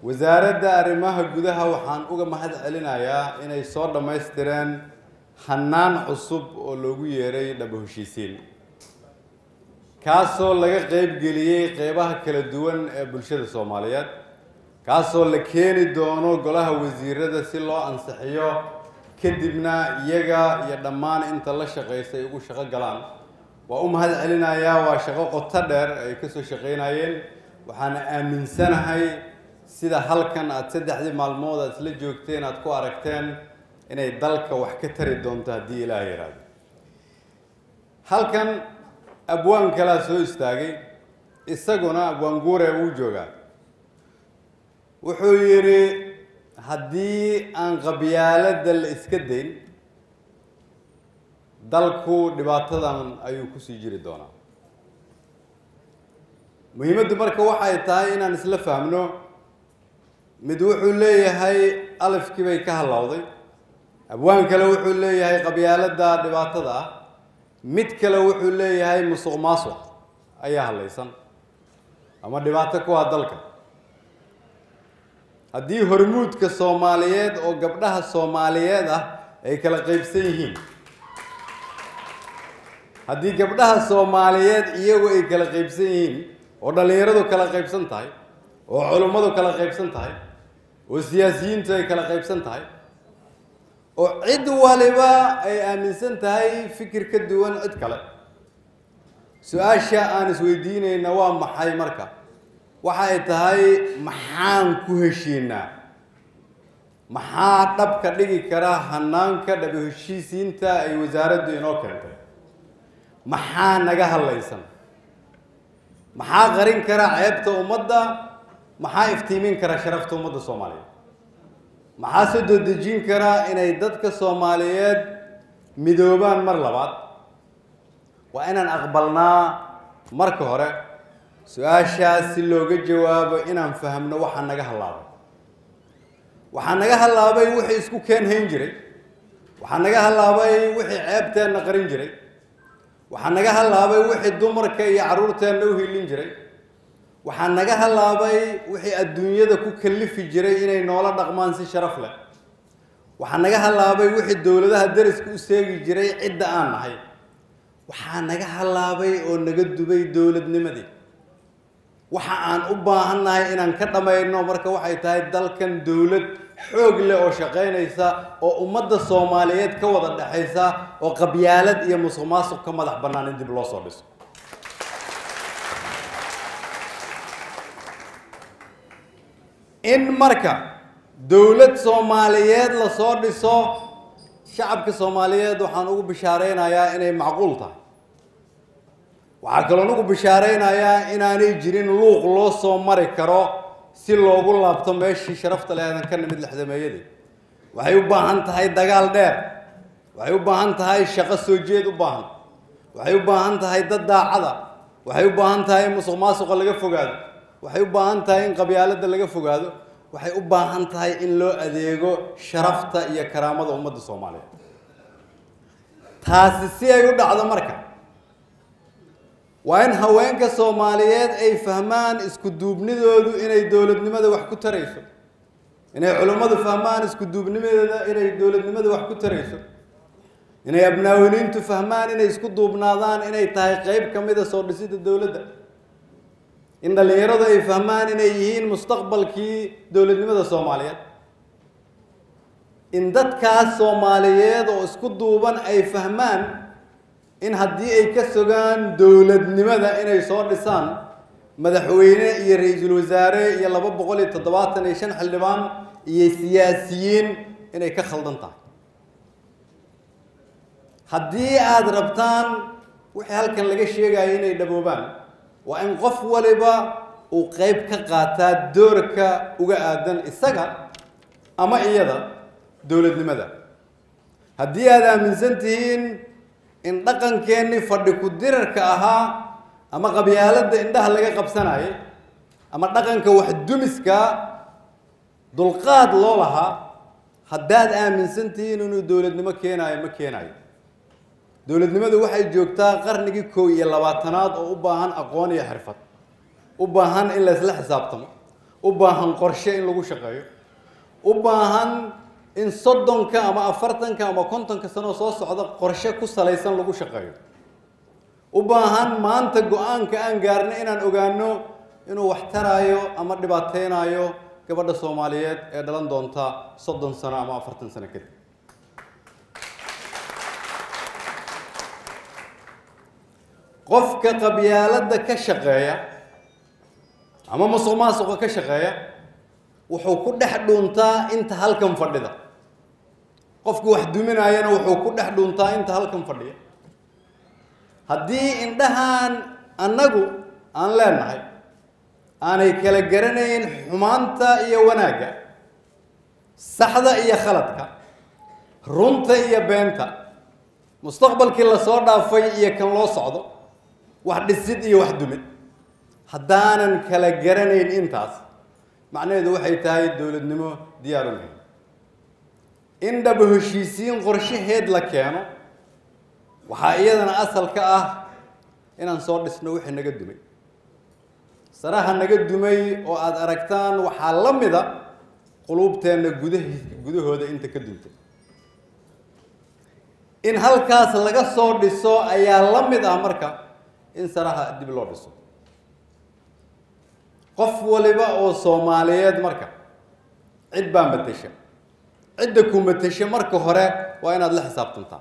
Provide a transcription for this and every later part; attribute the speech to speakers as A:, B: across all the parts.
A: wasaaradda arrimaha gudaha waxaan uga mahad celinayaa inay soo dhammaystireen hannaan cusub oo loogu yeeray dhaba heshiisiin kaasoo laga qeybgeliyey qeybaha kala duwan ee bulshada soomaaliyeed kaasoo la keeni doono golaha wasiirada si loo ansixiyo kadibna iyaga iyo dhammaan inta la shaqaysa ay ugu shaqo galaan waa u mahad celinayaa waa shaqo qoto dheer ay kasoo shaqaynayeen waxaana aaminsanahay sida halkan aada saddexdii maalmood aad isla joogteen aada ku aragteen inay dalka wax ka tari doonto haddii ilaah yaraado halkan abwaan kalaa soo istaagay isaguna abwaan guure wuu joogaa wuxuu yidhi haddii aan qabyaaladda la iska dayn dalku dhibaatadan ayuu kusii jiri doonaa muhiimaddu marka waxay tahay inaan isla fahmno mid wuxuu leeyahay alifkii bay ka hallowday abwaan kale wuxuu leeyahay qabyaaladda dhibaatada ah mid kale wuxuu leeyahay musuq maasuq ayaa hadlaysan ama dhibaato ku ah dalka haddii hormuudka soomaaliyeed oo gabdhaha soomaaliyeed ah ay kala qaybsan yihiin haddii gabdhaha soomaaliyeed iyagu ay kala qaybsan yihiin oo dhallinyaradu kala qaybsan tahay oo culummadu kala qaybsan tahay oo siyaasiyiintu ay kala qaybsan tahay oo cid waliba ay aaminsan tahay fikir ka duwan cid kale su-aasha aan isweydiinayna waa maxay marka waxa ay tahay maxaan ku heshiinaa maxaa dhabka dhigi kara hanaanka dhaba heshiisiinta ay wasaaraddu inoo keentay maxaa naga hadlaysan maxaa qarin kara ceebta ummadda maxaa iftiimin kara sharafta ummadda soomaaliyeed maxaa soo dodejin kara inay dadka soomaaliyeed midoobaan mar labaad waa inaan aqbalnaa marka hore su-aashaas si looga jawaabo inaan fahamno waxaa naga hallaabay waxaa naga hallaabay wixii isku keen hayn jiray waxaa naga hallaabay wixii ceebteenna qarin jiray waxaa naga hallaabay wixii dumarka iyo carruurteenna u hilin jiray waxaa naga hallaabay wixii adduunyada ku kallifi jiray inay noola dhaqmaan si sharaf leh waxaa naga hallaabay wixii dowladaha dariska u seegi jiray cidda aan nahay waxaa naga hallaabay oo naga dubay dowladnimadii waxa aan u baahannahay inaan ka dhammayno marka waxay tahay dalkan dowlad xoog leh oo shaqaynaysa oo ummadda soomaaliyeed ka wada dhexaysa oo qabyaalad iyo musuq maasuq ka madax bannaan in dib loo soo dhiso in marka dowlad soomaaliyeed lasoo dhiso shacabka soomaaliyeed waxaan ugu bishaareynayaa inay macquul tahay waxaa kaloon ugu bishaareynayaa inaanay jirin luuq loo soo mari karo si loogu laabto meeshii sharafta leedan ka nimid lexdameeyadii waxay u baahan tahay dagaal dheer waxay u baahan tahay shaqo soo jeed u baahan waxay u baahan tahay dad daacada waxay u baahan tahay in musuq maasuqa laga fogaado waxay u baahan tahay in qabyaaladda laga fogaado waxay u baahan tahay in loo adeego sharafta iyo karaamada ummadda soomaaliyeed taasi si ay u dhacdo marka waa in haweenka soomaaliyeed ay fahmaan isku duubnidoodu inay dowladnimada wax ku tarayso inay culummadu fahmaan isku duubnimadeeda inay dowladnimada wax ku tarayso inay abnaawiniintu fahmaan inay isku duubnaadaan inay tahay qeyb ka mida soo dhisida dowladda in dhallinyaradu ay fahmaan inay yihiin mustaqbalkii dowladnimada soomaaliyeed in dadkaas soomaaliyeed oo isku duuban ay fahmaan in haddii ay ka sogaan dowladnimada inay soo dhisaan madaxweyne iyo ra-iisul wasaare iyo laba boqol iyo toddobaatan iyo shan xildhibaan iyo siyaasiyiin inay ka khaldan tahay haddii aada rabtaan wixii halkan laga sheegayo inay dhaboobaan waa in qof waliba uu qeyb ka qaataa doorka uga aadan isaga ama iyada dowladnimada haddii aada aaminsan tihiin in dhaqankeennii fadhi ku-dirarka ahaa ama qabyaaladda indhaha laga qabsanayay ama dhaqanka waxdumiska dulqaad loo lahaa haddaad aaminsan tihiin inuu dowladnimo keenaayo ma keenayo dowladnimadu waxay joogtaa qarnigii kow iyo labaatanaad oo u baahan aqoon iyo xirfad u baahan in laysla xisaabtamo u baahan qorshe in lagu shaqeeyo u baahan in soddonka ama afartanka ama kontonka sanoo soo socda qorshe ku salaysan lagu shaqeeyo u baahan maanta go-aanka aan gaarno inaan ogaano inuu wax taraayo ama dhibaateynayo gabadha soomaaliyeed ee dhalan doonta soddon sano ama afartan sano kadib qofka qabyaaladda ka shaqeeya ama musuq maasuqa ka shaqeeya wuxuu ku dhex dhuuntaa inta halkan fadhida qofka wax duminaayana wuxuu ku dhex dhuuntaa inta halkan fadhiya haddii indhahaan annagu aan leenahay aanay kala garanayn xumaanta iyo wanaagga saxda iyo khaladka runta iyo beenta mustaqbalkii lasoo dhaafay iyo kan loo socdo wax dhisid iyo wax dumid haddaanan kala garanayn intaas macnaheedu waxay tahay dowladnimo diyaaru lahayn in dhaba heshiisiin qorshaheed la keeno waxaa iyadana asal ka ah inaan soo dhisno wixii naga dumay saraha naga dumay oo aada aragtaan waxaa la mida quluubteenna gudah gudahooda inta ka duntay in halkaas laga soo dhiso ayaa la mid ah marka in saraha dib loo dhiso qof waliba oo soomaaliyeed marka cid baa matesha cidda ku matesha marka hore waa inaad la xisaabtantaa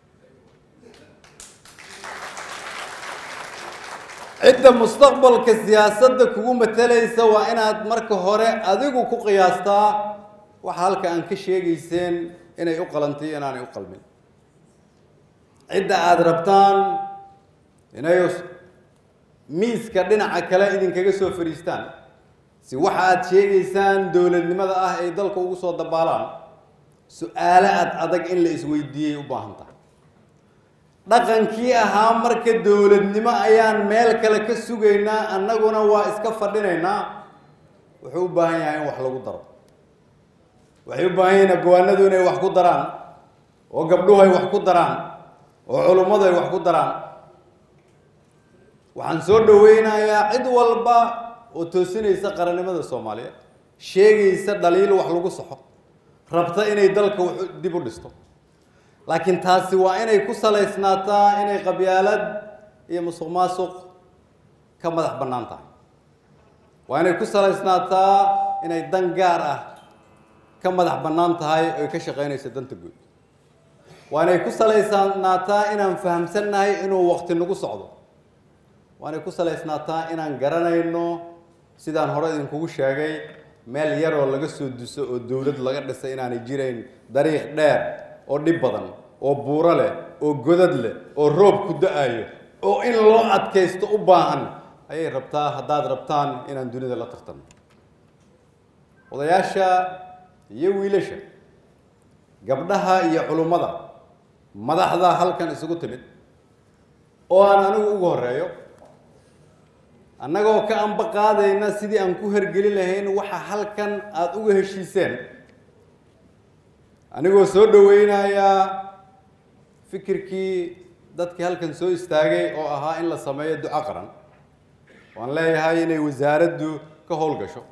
A: cidda mustaqbalka siyaasadda kugu matalaysa waa inaad marka hore adigu ku qiyaastaa waxa halka aan ka sheegayseen inay u qalantay inaanay u qalmin cidda aada rabtaan inay miiska dhinaca kale idinkaga soo fadhiistaan si waxa aada sheegaysaan dowladnimada ah ay dalka ugu soo dabaalaan su-aalo ad adag in la isweydiiyey u baahan tahay dhaqankii ahaa marka dowladnimo ayaan meel kale ka sugaynaa annaguna waa iska fadhinaynaa wuxuu u baahan yahay in wax lagu daro waxay u baahan yihiin abwaanadu inay wax ku daraan oo gabdhuhu ay wax ku daraan oo culummadu ay wax ku daraan waxaan soo dhaweynayaa cid walba oo toosinaysa qarannimada soomaaliyeed sheegaysa dhaliil wax lagu saxo rabta inay dalka dib u dhisto laakiin taasi waa inay ku salaysnaataa inay qabyaalad iyo musuq maasuq ka madax bannaan tahay waa inay ku salaysnaataa inay dan gaar ah ka madax bannaan tahay oy ka shaqaynayso danta guud waa inay ku salaysnaataa inaan fahamsannahay inuu waqti nagu socdo waa inay ku salaysnaataa inaan garanayno sidaan hore idinkugu sheegay meel yaroo laga soo duso oo dowlad laga dhisay inaanay jirayn dariiq dheer oo dhib badan oo buuro leh oo godad leh oo roob ku da-ayo oo in loo adkaysto u baahan ayay rabtaa haddaad rabtaan inaan dunida la tartano odayaasha iyo wiilasha gabdhaha iyo culummada madaxda halkan isugu timid oo aan anigu ugu horeeyo annagoo ka amba qaadayna sidii aan ku hergeli lahayn waxa halkan aada uga heshiiseen anigoo soo dhaweynayaa fikirkii dadkii halkan soo istaagay oo ahaa in la sameeyo duco qaran waan leeyahay inay wasaaraddu ka howlgasho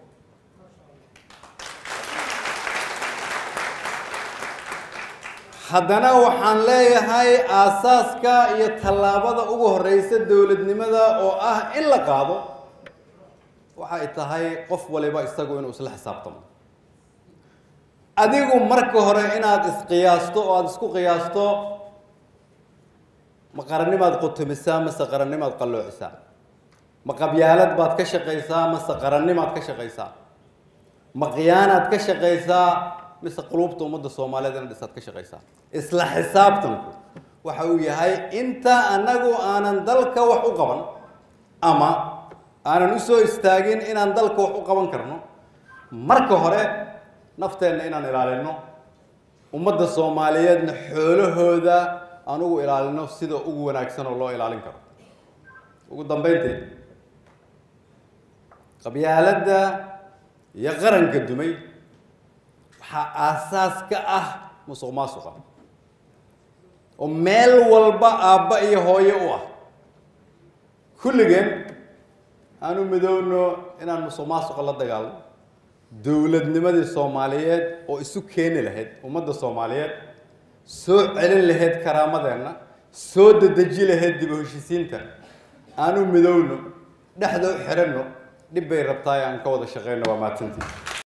A: haddana waxaan leeyahay aasaaska iyo tallaabada ugu horeysa dowladnimada oo ah in la qaado waxay tahay qof waliba isagu inuu isla xisaabtamo adigu marka hore inaad isqiyaasto oo aada isku qiyaasto ma qarannimaad qutumisaa mase qarannimaad qalloocisaa ma qabyaalad baad ka shaqaysaa mase qarannimaad ka shaqaysaa ma khiyaanaad ka shaqaysaa mise quluubta ummadda soomaaliyeed ina dhisaad ka shaqaysaa isla xisaabtanku waxa uu yahay inta annagu aanan dalka wax u qaban ama aanan usoo istaagin inaan dalka wax u qaban karno marka hore nafteenna inaan ilaalino ummadda soomaaliyeedna xoolahooda aan ugu ilaalino sida ugu wanaagsan oo loo ilaalin karo ugu dambeyntii qabyaaladda iyo qaranka dumay waxaa aasaas ka ah musuq maasuqa oo meel walba aabba iyo hooyo u ah kulligeen aanu midoowno inaan musuq maasuqa la dagaalno dowladnimadii soomaaliyeed oo isu keeni lahayd ummadda soomaaliyeed soo celin lahayd karaamadeenna soo dedeji lahayd dib u heshisiinta aanu midowno dhexda u xiranno dhib bay rabtaa aan ka wada shaqeyno waa mahadsantii